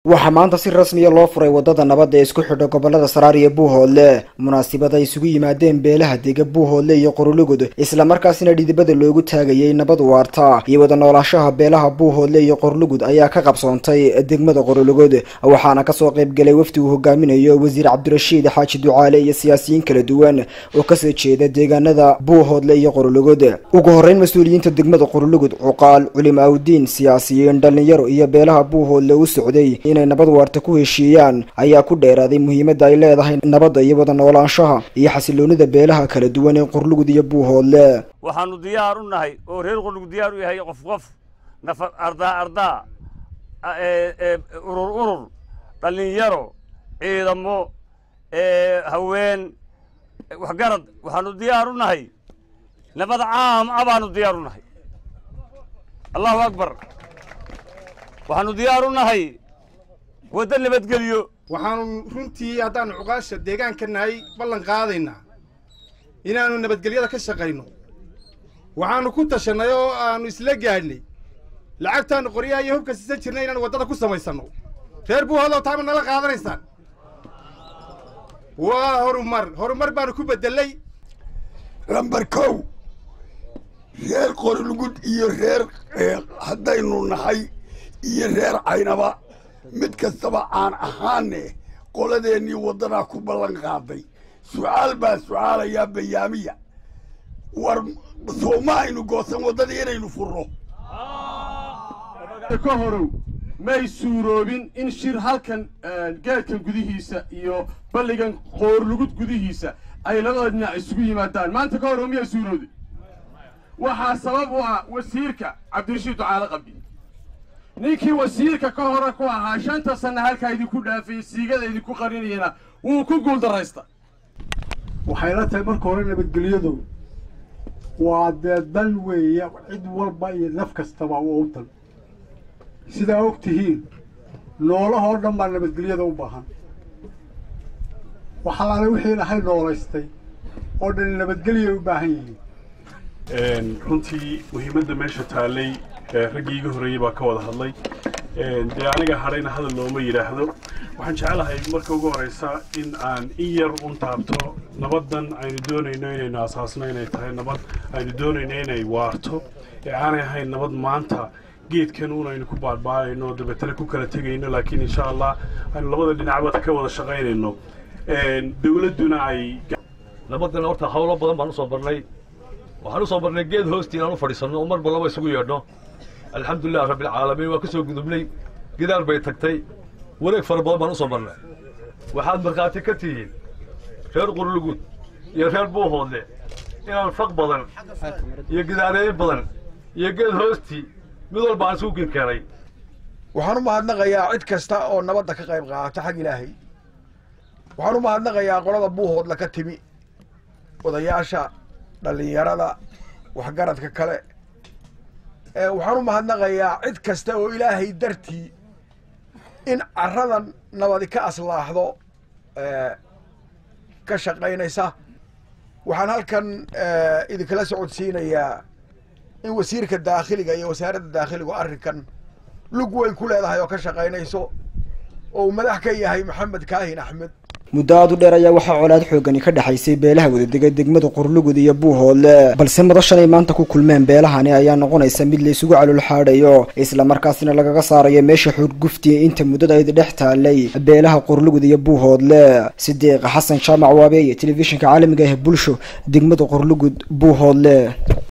waxaa maanta si rasmiya loo furay wadada nabadda ee isku xidha gobolada saraar iyo buuhoodle munaasibad ay isugu yimaadeen beelaha dega buuhoodle iyo qorulugud islamarkaasina dhidibada loogu taagayay nabad waarta iyo wada noolaashaha beelaha buuhoodle iyo qorlugud ayaa ka qabsoontay degmada qorulugud waxaana kasoo qaybgalay wafdi uu hogaaminayo wasiir cabdirashiid xaaji ducaale iyo siyaasiyiin kala duwan oo kasoo jeeda deegaanada buuhoodle iyo qorulugud ugu horeyn mas-uuliyiinta degmada qorulugud cuqaal culimo awdiin siyaasiyiin dhalinyaro iyo beelaha buuhoodle u socday inay nabad waarta ku heshiiyaan ayaa ku dheeraaday muhiimadda ay leedahay nabadda iyo wada noolaanshaha iyo xasiloonida beelaha kala duwan ee qorlugud iyo buuhoodle waxaanu diyaar u nahay oo reer qorlugud diyaar u yahay qof qof nafar ardaa ardaa urur urur dhallinyaro ciidamo haween waxgarad waxaanu diyaar u nahay nabad caam a baanu diyaar u nahay allahu akbar waxaanu diyaar u nahay wadda nabadgelyo waxaanu runtii haddaanu cuqaasha deegaanka nahay ballan qaadaynaa inaannu nabadgelyada ka shaqayno waxaannu ku tashannay oo aannu isla gaadhnay lacagtaannu qoryaha iyo hubka siisan jirnay inaannu waddada ku samaysanno reer buuhoodoo taama nala qaadanaysaan waa horumar horumar baannu ku beddelay lambar kow reer qorlugud iyo reer haddaynu nahay iyo reer caynaba mid kastaba aan ahaane qoladeennii waddanaa ku ballan qaaday su'aal baa su'aalayaa bayaamiya war sooma aynu goosan waddadii inaynu furno ka horow may suuroobin in shir halkan geedkan gudihiisa iyo balligan qoorlugud gudihiisa ay labada dhinac isugu yimaadaan maanta ka horow miyaa suurooday waxaa sabab u ah wasiirka cabdirashiid ducaale qabdi ninkii wasiirka ka hore ku ahaa shanta sanna halkaa idinku dhaafayey siigada idinku qarinayana wuu ku guuldarraysta waxay la tahay marka hore nabadgelyadu waa dee dan weeye cid walba iyo naf kastaba waa u dan sidaa og tihiin noolahoo dhan baa nabadgelyada u baahan waxalaale wixii ilahay noolaystay oo dhan nabadgelyay u baahan yihiin runtii muhiimadda meesha taallay raggii iga horreeyey baa ka wada hadlay dee aniga hadhayna hadal looma yidhaahdo waxaan jecelahay marka ugu horraysa in aan in yar un taabto nabaddan aynu doonayno inaynu asaasno inay tahay nabad aynu doonayno inay waarto ee aanay ahayn nabad maanta geedkan uun aynu ku baadhbaadayno oo dabeetana ku kala tegayno laakiin insha allah aynu labada dhinacba ka wada shaqaynayno dawladduna ay nabaddan horta hawlo badan baan usoo barnay waxaan usoo barnay geed hoostii inaan u fadhiisanno oo marba laba isugu yeedhno alxamdulilah rabbilcaalamiin waa ka soo gudubnay gidaar bay tagtay wareeg fara badan baan usoo marnay waxaad markhaati ka tihiin reer qurlugud iyo reer buuhoodle inaan faq badan iyo gidaareeyin badan iyo geed hoostii mid walba aan isugu kinkeenay waxaan u mahadnaqayaa cid kasta oo nabadda ka qayb qaata xag ilaahay waxaan u mahadnaqayaa qolada buuhoodla ka timi odayaasha dhallinyarada waxgaradka kale waxaan u mahadnaqayaa cid kasta oo ilaahay dartii in carradan nabadi ka aslaaxdo ka shaqaynaysa waxaan halkan idinkala socodsiinayaa in wasiirka daakhiliga iyo wasaaradda daakhiligu arrinkan lug weyn ku leedahay oo ka shaqaynayso oo uu madax ka yahay maxamed kaahin axmed muddo aad u dheer ayaa waxaa colaad xoogani ka dhexaysay beelaha wadadega degmada qorlugud iyo buuhoodle balse madashan ay maanta ku kulmeen beelahani ayaa noqonaysa mid la isugu calol xaadhayo islamarkaasina lagaga saarayo meesha xurguftiya inta muddada ayda dhex taalay beelaha qorlugud iyo buuhoodle sidiiq xasan jaamac waabeeye telefishinka caalamiga ah bulsho degmada qorlugud buuhoodle